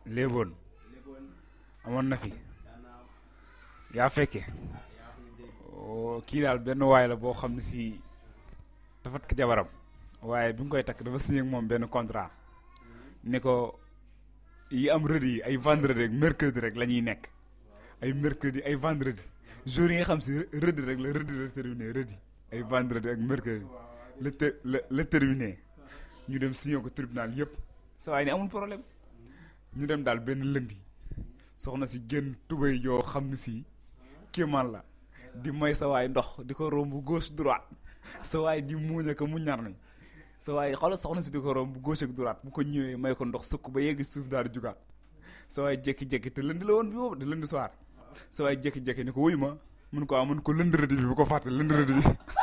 léeboon amoon na fi yaa fekke kii daal benn waay la boo xam ne si dafa takk jabaram waaye bi mu koy takk dafa signé ak moom benn contrat ne ko yi am rëdd yi ay vendredi ak mercredi rek la ñuy nekk ay mercredi ay vendredi jour yi nga xam si rëdd rek la rëdd la terminé rëdd ay vendredi ak mercredi la te la la terminé ñu dem signé ko tribunal yëpp sa waay ni amul problème ñu dem daal benn lëndi soxna si génn tubéy joo xam ne si kéemaan la di may sa waay ndox di ko romb gauche droite sa waay di muuñ ak mu ñar nañ sa waay xoolal soxna si di ko romb gauche ak droite bu ko ñëwee may ko ndox sukk ba yegg suuf daal di jugaat sa waay jékki-jékki te lënd la woon bi boobu de lënd soir sa waay jékki-jékki ni ko wuy ma mun ko am mun ko lënd rëdd bi bu ko fàtte lënd rëdd bi